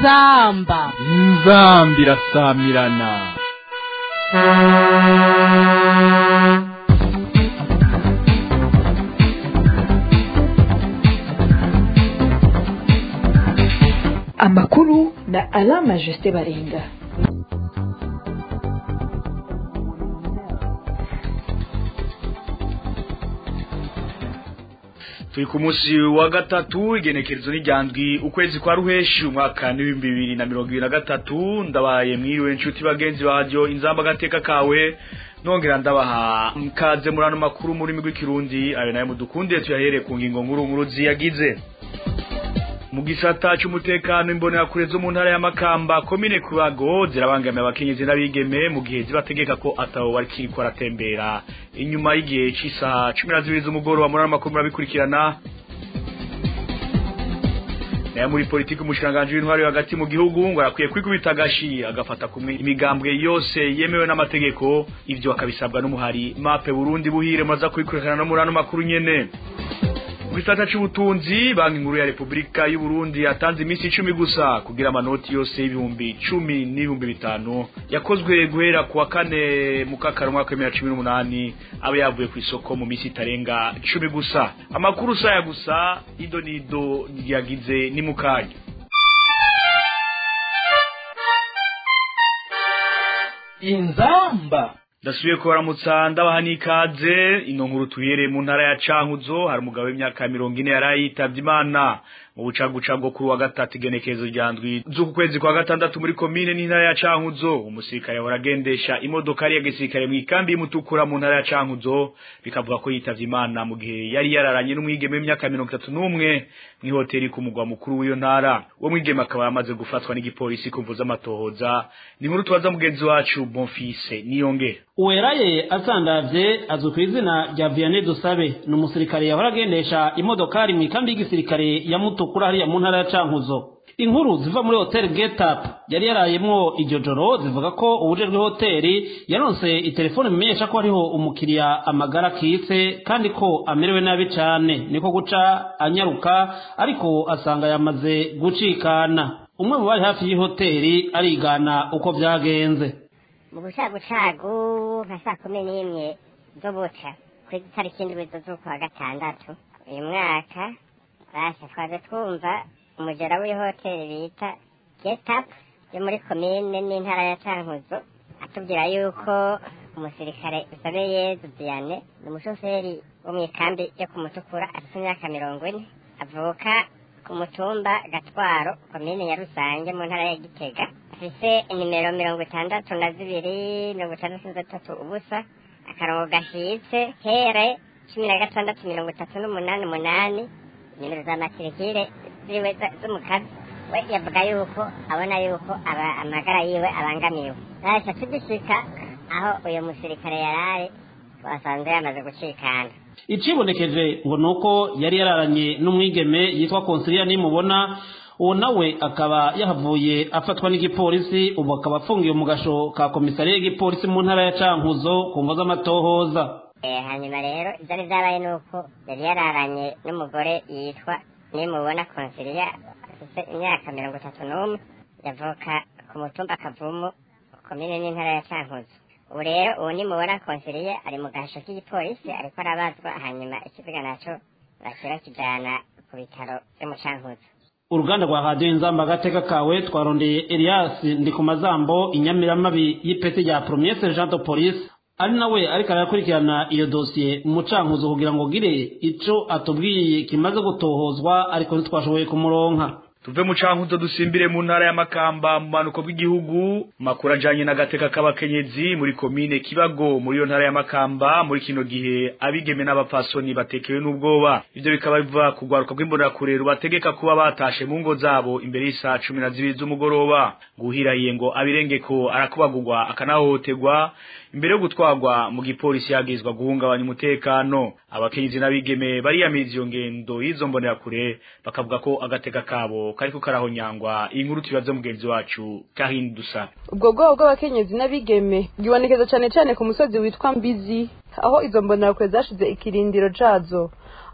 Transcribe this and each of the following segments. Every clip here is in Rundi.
inzamba inzambi irasamirana amakuru na alama jusite baringa turi ku munsi wa gatatu igenekerezo n'ijyandwi ukwezi kwa ruheshi umwaka n'ibihumbi bibiri na mirongo ibiri na gatatu ndabaye mwiriwe inshuti bagenzi baryo inzamba agateka kawe nongera ndabaha mkaze muri ano makuru muri rurimi rw'ikirundi ayo nayo mudukunde tuyahereye ku ngingo nkuru nkuru ziyagize mu gisata cy'umutekano imbonerakure zo mu ntara ya Makamba komine Kurago zirabangamiye abakenyezi n'abigeme mu gihe zibategeka ko atawo bari kiriko aratembera inyuma y'igihe cy'isaha 12 z'umugoroba muri amakuru murabikurikirana nayo muri politiki umushiranganje w'intwari hagati mu gihugu ngo arakwiye kwikubita agashi agafata kumwe imigambwe yose yemewe n'amategeko ivyo akabisabwa n'umuhari mape Burundi buhire maza kubikurikirana no muri ano makuru nyene Gisata c'ubutunzi banki nkuru ya Republika y'u Burundi yatanze iminsi 10 gusa kugira amanoti yose y'ibihumbi 10 n'ibihumbi bitanu yakozwe guhera kuwa kane mu kakaro mwaka wa 2018 aba yavuye ku isoko mu minsi itarenga 10 gusa amakuru saya gusa ido nido yagize ni mukanya inzamba Dasubiye ko baramutsa ndabaha n'ikaze ino nkuru tuhere mu ntara ya Cankuzo hari umugabo w'imyaka 40 yarayitavye Imana mu bucagucago kuri wa gatatu igenekezo ryandwi z'uku kwezi kwa gatandatu muri komine n'intara ya Cankuzo umusirikare yahora agendesha imodoka ya gisirikare mu ikambi y'umutukura mu ntara ya Cankuzo bikavuga ko yitavye Imana mu gihe yari yararanye n'umwigeme w'imyaka 31 mu hoteli ku mugwa mukuru w'iyo ntara uwo mwigeme akaba yamaze gufatwa n'igipolisi kuvuza amatohoza ni nkuru tubaza mugenzi wacu Bonfise niyongera uweraye asandavye azwi ku izina rya Vianney Dusabe ni umusirikare yahora agendesha imodokari mu ikambi y'igisirikare ya Mutukura hariya mu ntara ya Cankuzo inkuru ziva muri hotel Get Up yari yarayemwo iryo joro zivuga ko ubujejwe hoteli yaronse itelefone bimenyesha ko hariho umukiriya amagara kitse kandi ko amerewe nabi cane niko guca anyaruka ariko asanga yamaze gucikana umwe mu bari hafi y'ihoteli arigana uko vyagenze mu bucagucagu nka saa kumi n'imwe zo buca ku itariki indwi z'ukwa gatandatu uyu mwaka basha twaje twumva umugera w'ihoteli bita getapu yo muri komine n'intara ya cankuzo atubwira yuko umusirikare usabeye dudiyane ni umushoferi wo mu ikambi yo kumutukura afite imyaka mirongo ine avuka ku mutumba gatwaro komine ya rusange mu ntara ya gitega afise inimero mirongo itandatu na zibiri mirongo itandatu na gatatu ubusa akarongo gashitse here cumi na gatandatu mirongo itatu n'umunani umunani nimero za matirikire ziwe z'umukazi we yavuga yuko abona yuko aba amagara yiwe abangamiwe nasha tugishika aho uyu musirikare yarari twasanze yamaze gucikana icibonekeje ngo nuko yari yararanye n'umwigeme yitwa konsilia nimubona uwo nawe akaba yahavuye afatwa n'igipolisi ubu akaba afungiwe mu gasho ka komisariya y'igipolisi mu ntara ya cankuzo ku mvo z'amatohoza hanyuma rero ibyari byabaye ni uko yari yararanye n'umugore yitwa nimubona konsiliya afite imyaka mirongo itatu n'umwe yavuka ku mutumba kavumu komine n'intara ya cankuzo ubu rero uwo nimubona konsiliya ari mu gasho k'igipolisi ariko arabazwa hanyuma ikiziga naco bashyira kijana ku bitaro byo mu cankuzo uruganda rwa radiyo inzamba agateka kawe twarondeye elias ndikumazambo inyamiramabi y'ipeti rya premier sergent de police ari nawe ariko arakurikirana iyo dosiye mu cankuzo kugira ngo gire ico atubwiye kimaze gutohozwa ariko ntitwashoboye kumuronka tuve mu cankuzo dusimbire mu ntara ya Makamba mu manuko bw'igihugu makuru ajanye n'agateka k'abakenyezi muri komine Kibago muri yo ntara ya Makamba muri kino gihe abigeme n'abapfasoni batekewe n'ubwoba ivyo bikaba biva kugwaruka rw'imbonerakure rubategeka kuba batashe mu ngo zabo imbere y'isaha cumi na zibiri z'umugoroba guhirahiye ngo abirengeko arakubagurwa akanahohoterwa imbere yo gutwarwa mu gipolisi yagizwa guhungabanya umutekano abakenyezi n'abigeme bariyamiriza iyo ngendo y'izo mbonerakure bakavuga ko agateka kabo kariko karahonyangwa iyi nkuru tubaze mugenzi wacu Kahin Dusa ubwo bwoko bw'abakenyezi n'abigeme bwibonekeza cyane cyane ku musozi witwa Mbizi aho izo mbonerakure zashize ikirindiro cazo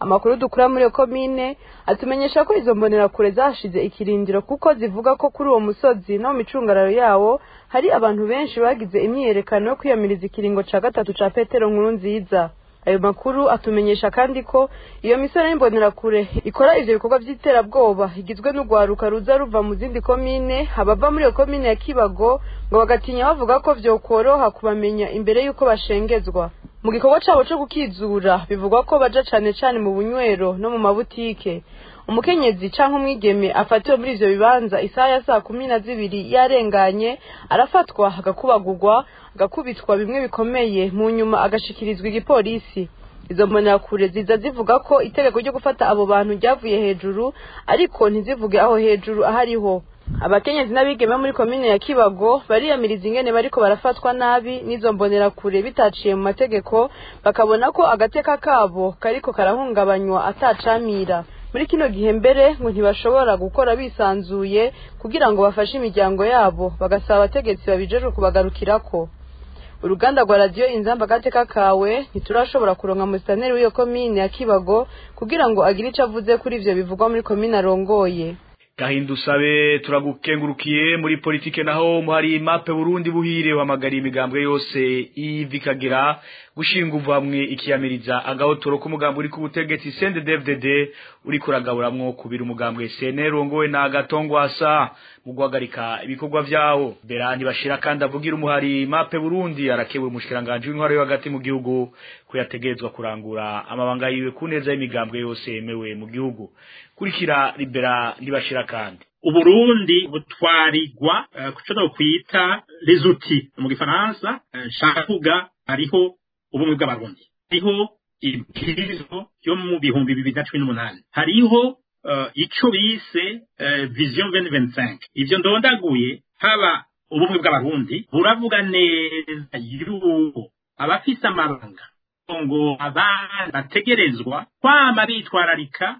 amakuru dukura muri iyo komine atumenyesha ko izo mbonerakure zashize ikirindiro kuko zivuga ko kuri uwo musozi no mu micungararo yawo hari abantu benshi bagize imyiyerekano yo kwiyamiriza ikiringo ca gatatu ca petero nkuru nziza ayo makuru atumenyesha kandi ko iyo misoro y'imbonerakure ikora ivyo bikorwa vy'iterabwoba igizwe n'urwaruka ruza ruva mu zindi komine abava muri iyo komine ya kibago ngo bagatinya bavuga ko vyokoroha kubamenya imbere y'uko bashengezwa mu gikorwa cabo co gukizura bivugwa ko baja cane cane mu bunywero no mu mabutike umukenyezi canke umwigeme afatiwe muri ivyo bibanza isaha ya saa kumi na zibiri yarenganye arafatwa agakubagurwa agakubitwa bimwe bikomeye mu nyuma agashikirizwa igipolisi izo mbonerakure ziza zivuga ko itegeko ryo gufata abo bantu ryavuye hejuru ariko ntizivuge aho hejuru ahariho abakenyezi n'abigeme muri komine ya kibago bariyamiriza ingene bariko barafatwa nabi n'izo mbonerakure bitaciye mu mategeko bakabona ko agateka kabo kariko karahungabanywa atacamira muri kino gihe mbere ngo ntibashobora gukora bisanzuye kugira ngo bafashe imiryango yabo bagasaba abategetsi babijejwe kubagarukirako uruganda rwa radiyo inzamba agateka kawe ntiturashobora kuronka musitaneri w'iyo komine ya kibago kugira ngo agire ico avuze kuri ivyo bivugwa muri komine arongoye gahinda usabe turagukengurukiye muri politike naho muhari mape Burundi buhire wamagariye imigambwe yose ivi kagera gushinga uvamwe ikiyamiriza agahotoro k'umugambi uri ku butegetsi CNDD-FDD uri kuragaburamwo kubira umugambwe CNL rongowe na Gatongwasa mu guhagarika ibikorwa vyawo Berani bashira kandi avugira umuhari mape Burundi arakebura umushikiranganje w'intwaro yo hagati mu gihugu ko yategerezwa kurangura amabanga yiwe ku neza y'imigambwe yose yemewe mu gihugu kurikira libera ntibashira kandi uburundi butwarirwa uh, kuco no kwita les outils mu gifaransa uh, nshaka kuvuga hariho ubumwe bw'abarundi hariho ibwirizwa yo mu bihumbi bibiri na cumi n'umunani hariho uh, ico bise uh, vision 2025 ivyo ndondaguye haba ubumwe bw'abarundi buravuga neza yuko abafise amabanga ngo abana bategerezwa kwama bitwararika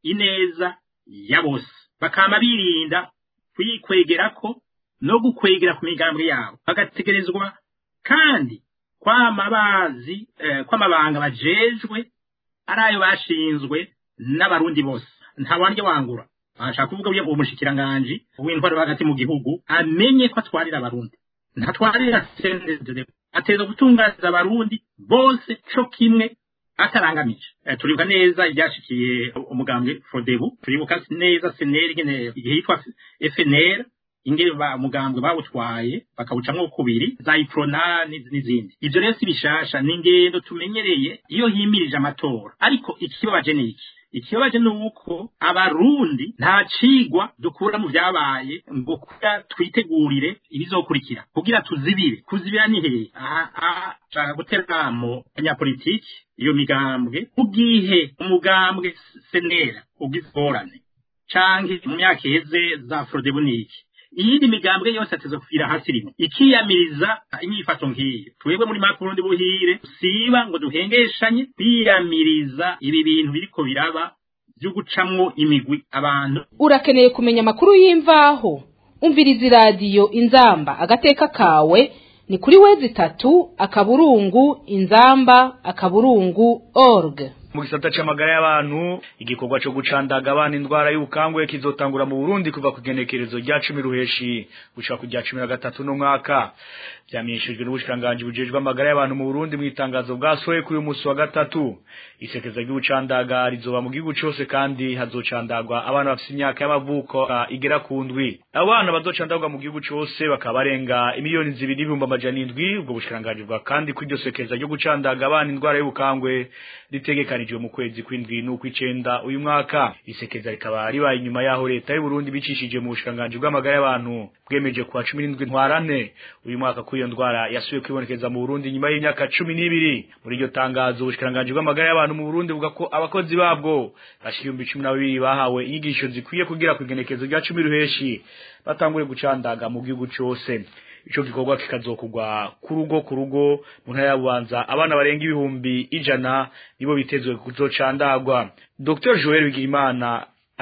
ineza ya bose bakama birinda kuyikwegerako no gukwegera ku migambi yabo bagategerezwa kandi kwama bazi eh, kwamabanga bajejwe ari ayo bashinzwe n'abarundi bose nta wandya wangura ashaka kuvuga uyo umushikiranganji w'intwaro hagati mu gihugu amenye ko atwarira abarundi ntatwarira sendezere ateza gutunganiza abarundi bose co kimwe atarangamije e, turibuka neza ibyashikiye umugambwe Frodebu turibuka neza seneri ingene igihe yitwa FNR ingene ba umugambwe bawutwaye bakawucamwo kubiri za iprona n'izindi ivyo rero si bishasha ni ingendo tumenyereye iyo himirije amatora ariko ikibabaje ni iki ikibabaje ni uko abarundi nta cigwa dukura mu vyabaye ngo kugira twitegurire ibizokurikira kugira tuzibire kuzibira ni hehe aha nshaka guteramo abanyapolitiki iyo migambwe ubwihe umugambwe senera ubwizigorane canke mu myaka iheze za frodebu niki iyindi migambwe yose ateza kufira hasi rimwe ikiyamiriza inyifato nk'iyi twebwe muri maka Burundi buhire siba ngo duhengeshanye kwiyamiriza ibi bintu biriko biraba byo gucamwo imigwi abantu urakeneye kumenya amakuru y'imvaho umviriza iradiyo inzamba agateka kawe ni kuri wezi itatu akaburungu inzamba akaburungu org mu gisata c'amagara y'abantu igikorwa co gucandaga abana indwara y'ubukangwe kizotangura mu Burundi kuva ku genekerezo rya 10 ruheshi gushika ku rya 13 no mwaka byamenyeshejwe n'ubushikanganje bujejwe amagara y'abantu mu Burundi mu itangazo bwasohoye kuri uyu munsi wa gatatu isekeza ry'ubucandaga rizoba mu gihugu cose kandi hazocandagwa abana bafite imyaka y'amavuko igera ku ndwi abana bazocandagwa mu gihugu cose bakaba barenga imiliyoni zibiri n'ibihumbi amajana indwi ubwo bushikanganje bwa kandi kw'iryo sekeza ryo gucandaga abana indwara y'ubukangwe ritegekanijwe mu kwezi kw'indwi n'ukw'icenda uyu mwaka isekeza rikaba ribaye inyuma yaho leta y'u Burundi bicishije mu bushikanganje bw'amagara y'abantu bwemeje kuwa 17 ntwarane uyu mwaka kuri iyo ndwara yasubiye kwibonekeza mu Burundi nyuma y'imyaka 12 muri iryo tangazo ubushikanganje bw'amagara y'abantu mu Burundi buvuga ko abakozi babwo bashiyumbi 12 bahawe inyigisho zikwiye kugira kugenekezo rya 10 ruheshi batangure gucandaga mu gihugu cyose ico gikorwa kikazokugwa ku rugo ku rugo mu ntara ya Bubanza abana barenga ibihumbi ijana nibo bitezwe kuzocandagwa Dr Joel Bigirimana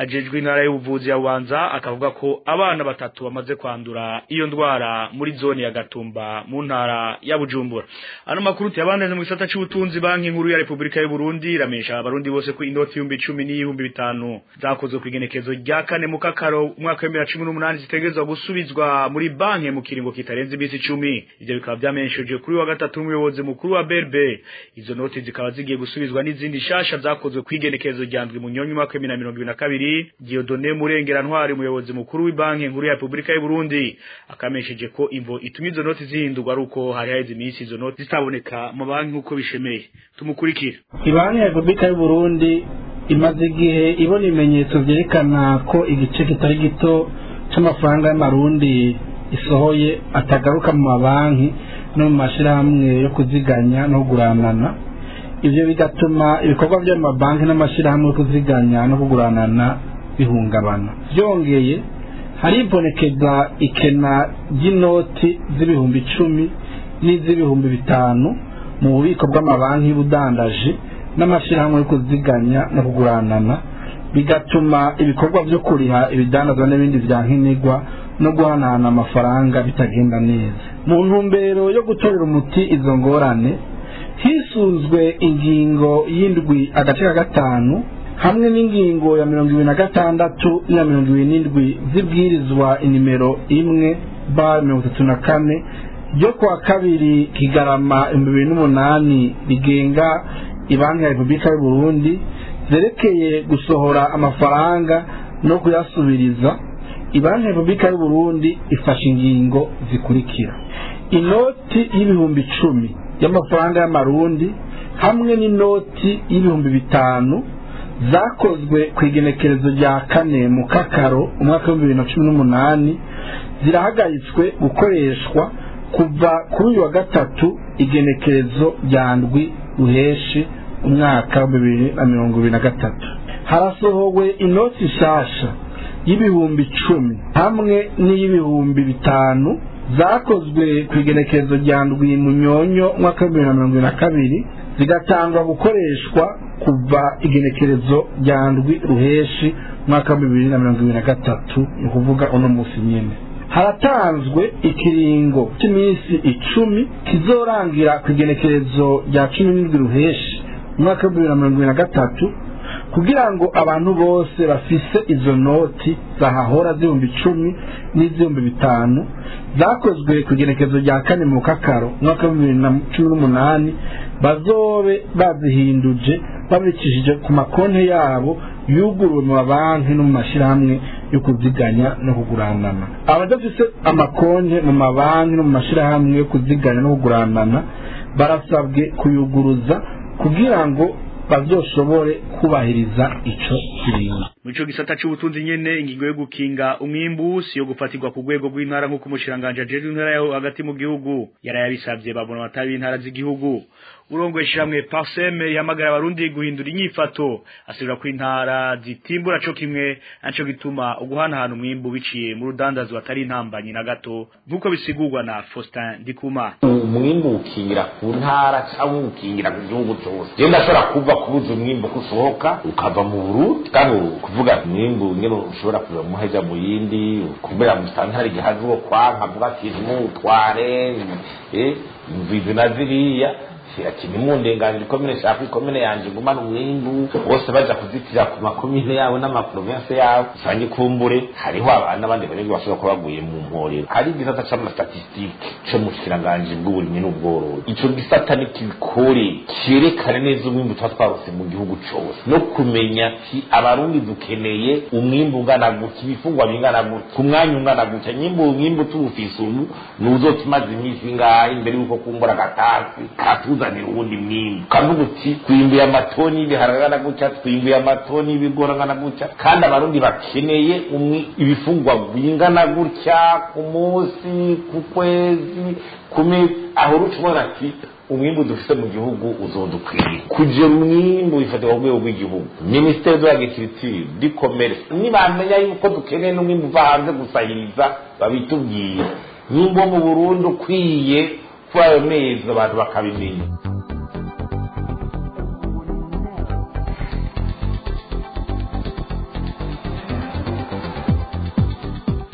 ajejwe intara y'ubuvuzi ya Bubanza akavuga ko abana batatu bamaze kwandura iyo ndwara muri zone ya Gatumba mu ntara ya Bujumbura ano makuru tuyabaneze mu gisata c'ubutunzi banki nkuru ya Republika y'u Burundi iramenyesha abarundi bose ko inoti y'ibihumbi 10 n'ibihumbi bitanu zakozwe ku igenekezo rya kane mu kakaro umwaka wa 2018 zitegerezwa gusubizwa muri banki mu kiringo kitarenze imisi 10 ivyo bikaba byamenyeshejwe kuri wa gatatu n'umuyobozi mukuru wa BRB izo noti zikaba zigiye gusubizwa n'izindi shasha zakozwe ku igenekezo rya ndwi mu nyonyi umwaka wa 2022 Dieudonné Murengera Ntwari umuyobozi mukuru w'ibanki nkuru ya Republika y'u Burundi akamenyesheje ko imvo itumye izo noti zihindurwa ari uko hari haheze iminsi izo noti zitaboneka mu banki nk'uko bishemeye tumukurikira ibanki ya repubulika y'u burundi imaze igihe ibona ibimenyetso byerekana ko igice kitari gito c'amafaranga y'amarundi isohoye atagaruka mu mabanki no mu mashyirahamwe yo kuziganya no kuguranana ibyo bigatuma ibikorwa by'amabanki n'amashyirahamwe yo kuziganya no kuguranana bihungabana byongeye haribonekeza ikena ry'inoti z'ibihumbi icumi n'iz'ibihumbi bitanu mu bubiko bw'amabanki y'ubudandaji n'amashyirahamwe yo kuziganya no kuguranana bigatuma ibikorwa byo kuriha ibidandazwa n'ibindi bya nkenerwa no guhanahana amafaranga bitagenda neza mu ntumbero yo gutorera umuti izo ngorane hisunzwe ingingo y'indwi agace ka gatanu hamwe n'ingingo ya mirongo ibiri na gatandatu n'iya mirongo ibiri n'indwi zibwirizwa inimero imwe ba mirongo itatu na kane ryo kuwa kabiri kigarama ibihumbi bibiri n'umunani rigenga ibanki ya repubulika y'u burundi zerekeye gusohora amafaranga no kuyasubiriza ibanki ya repubulika y'u burundi ifashe ingingo zikurikira inoti y'ibihumbi icumi y'amafaranga y'amarundi hamwe n'inoti y'ibihumbi bitanu zakozwe ku igenekerezo rya kane mu kakaro umwaka w'ibihumbi bibiri na cumi n'umunani zirahagaritswe gukoreshwa kuva kuri uyu wa gatatu igenekerezo rya ndwi ruheshi umwaka wa bibiri na mirongo ibiri na gatatu harasohowe inoti nshasha y'ibihumbi icumi hamwe n'iy'ibihumbi bitanu zakozwe ku igenekerezo rya ndwi munyonyo umwaka wa bibiri na mirongo ibiri na kabiri zigatangwa gukoreshwa kuva igenekerezo rya ndwi ruheshi umwaka wa bibiri na mirongo ibiri na gatatu ni ukuvuga uno munsi nyine haratanzwe ikiringo cy'iminsi icumi kizorangira ku igenekerezo rya cumi n'indwi ruheshi umwaka wa bibiri na mirongo ibiri na gatatu kugira ngo abantu bose bafise izo noti zahahora z'ibihumbi icumi n'iz'ibihumbi bitanu zakozwe ku igenekerezo rya kane mu kakaro umwaka wa bibiri na cumi n'umunani bazobe bazihinduje babikishije ku makonti yabo yuguruwe mu mabanki no mu mashyirahamwe yo kuziganya no kuguranana abadafite amakonti mu mabanki no mu mashyirahamwe yo kuziganya no kuguranana barasabwe kuyuguruza kugira ngo bazoshobore kubahiriza ico kiringo Mico gisata c'ubutunzi nyene ingingo yo gukinga umwimbu si yo gufatirwa ku rwego rw'intara nk'uko umushiranganje ajeje intara yaho hagati mu gihugu yarayabisavye babona abatabi intara z'igihugu urongoye ishiramwe parseme ihamagara abarundi guhindura inyifato asubira ko intara zitimbura co kimwe naco gituma uguhanahana umwimbu biciye mu rudandazo atari intambanyi na gato nk'uko bisigurwa na Faustin Ndikuma umwimbu ukingira ku ntara cyangwa ukingira ku gihugu cyose je ndashobora kuva kubuza umwimbu kusohoka ukava mu Burundi kandi kuvuga umwimbu nyene ushobora kuva mu haja mu yindi kubera mu santari gihazi wo kwanka avuga ati ntumutware eh imvizi na ziriya ati nimundenganire ikomine shaka ikomine yanje ngumana umwimbu bose baja kuzitira ku makomine yabo n'amaprovinsi yabo usange kumbure hariho abana abandi banyagihugu bashobora kuba baguye mu mporero hari igisata c'amastatistike co mu bushikiranganje bw'uburimyi n'ubworozi ico gisata ni kibikore cerekane neza umwimbu tuba twarose mu gihugu cose no kumenya ati abarundi dukeneye umwimbu ungana gutya ibifungwa bingana gutya ku mwanya ungana gutya nyimbu umwimbu tuwufise ubu nuzotumaze iminsi ingahe imbere y'uko kumbura agatasi katuzanira uwundi mwimbu ukavuga uti twimbuye amatoni y'ibiharage angana gutya twimbuye amatoni y'ibigori angana gutya kandi abarundi bakeneye umwi- ibifungwa bingana gutya ku munsi ku kwezi ku mezi aho uruca ubona ati umwimbu dufite mu gihugu uzodukwiriye kugira umwimbu bifatirwa ku rwego rw'igihugu minisiteri de l'agriculture du commerce nibamenya yuko dukeneye n'umwimbu uva hanze gusahiriza babitubwire nimba wo mu burundi ukwiye kuri ayo mezi abantu bakabimenya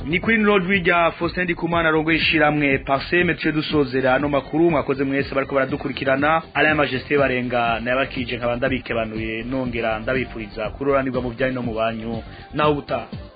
ni kuri nrodwi rya Faustin Ndikumana rongo ishiramwe Parseme tuje dusozera ano makuru mwakoze mwese bariko baradukurikirana ala majesté barenga nayabakije nkaba ndabikebanuye nongera ndabipuriza kuroranirwa mu byanyu no mu banyu naho ubutaha